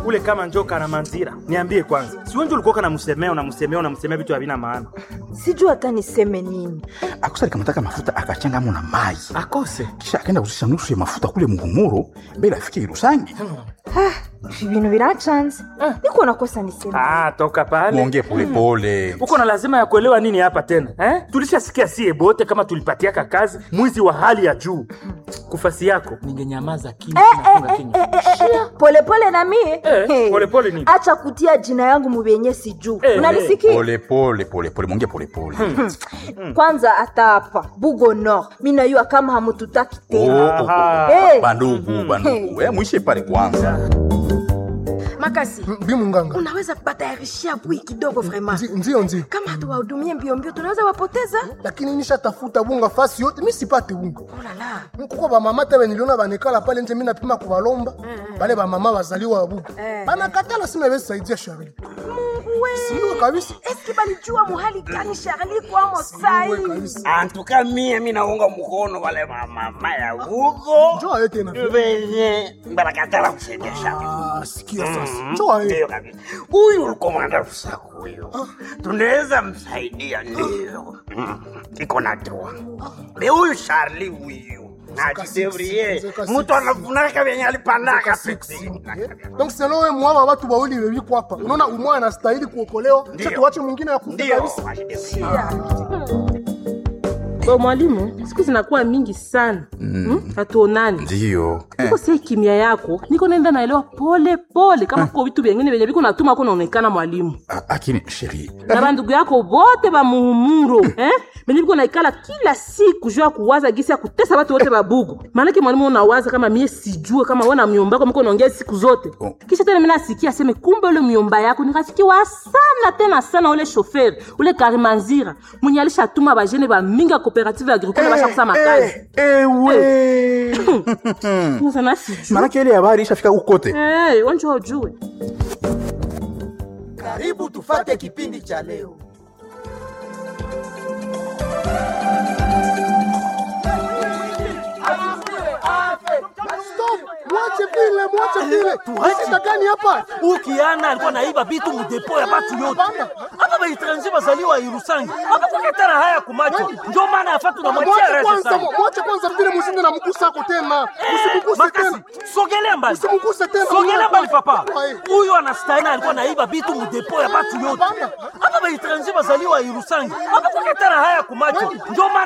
kule kama njoka na manzira niambie kwanza si wenje ulikuwa namsemea unamsemea unamsemea vitu havina maana sijui hata niseme nini akusa alikamata mafuta akachangamo na mai akose kisha akaenda kuzisha nusu ya mafuta kule mugumuro mbele afike irusangi ibintu birachanze niko nakosa niseme ah, toka pale muongee polepole uko na lazima ya kuelewa nini hapa tena eh? tulishasikia sie bote kama tulipatiaka kazi mwizi wa hali ya juu kufasi yako ningenyamaza kimya nafunga kinywa polepole na mie Eh, Hey. polepole nini? acha kutia jina yangu mubenye sijuu Eh, unanisikia polepole polepole muongee polepole kwanza hata hapa bugo nord minayua kama hamututaki Oh, tena oh, oh. Aha. Eh. bandugu bandugu Eh, mwishe pale kwanza makasi bi munganga unaweza batayarishia bui kidogo vraiment Nzi- ndio ndio kama hatuwahudumie mbio mbio tunaweza wapoteza lakini nishatafuta bunga fasi yote mi sipate bunga olala nkuko bamama tebe niliona banekala pale nje mi napima kubalomba bale bamama bazaliwa babuga banakatala sima besaidia shari siwe kabisa eski balijua muhali gani sharli kwamo sai Siwe kabisa antuka mie minaunga mkono wale mamama ya huko njoo aye tena venye barakatala kusendesha Ah, sikia sasa njoo aye ndio kabisa huyu ulikomanda rusaku huyo tunaweza msaidia ndio Mm, iko na doa be huyu sharli huyu najidevrie zeka mtu anafunaka venye alipandaka donc selo we mwawa watu bawili bebiko hapa unaona umwa anastahili kuokolewa Ndio. cha tuwache mwingine ya kufa ndio kabisa Bo mwalimu, siku zinakuwa mingi sana mm. hatuonani ndio niko sie kimya yako niko naenda naelewa pole pole kama kuko vitu vyengine vyenye viko natuma ko naonekana mwalimu Ah, lakini sheri na bandugu yako bote ba muhumuro eh? benye biko naikala kila siku juu ya kuwaza gisi ya kutesa batu wote babugu maanake mwalimu unawaza kama mie sijue kama we na myomba yako miko naongea siku zote Oh. kisha tena mina asikia aseme kumbe ule myomba yako ni rafiki wa sana tena sana ule shoferi ule karimanzira mwenye alishatuma bajene bamingi ya cooperative agricole bashakusa makazi ewe sana sijue manake ile habari ishafika huko kote hey, wanjua ujue Karibu tufate kipindi cha leo. stop mwache vile mwache vile shida gani hapa ukiana alikuwa naiba bitu mudepo ya batu yote hapa baetranger bazaliwa irusangi hapa kukatana haya kumacho ndio maana yafa tunamwachia mwache rese kwanza sana mwache kwanza vile mshinde na mgusa ako tena usimguse tena makasi sogelea mbali Usimguse tena, sogelea mwana mbali kwa- papa Ai. huyo anastahili alikuwa naiba bitu mudepo ya batu yote hapa baetranger bazaliwa irusangi hapa kukatana haya kumacho ndio maana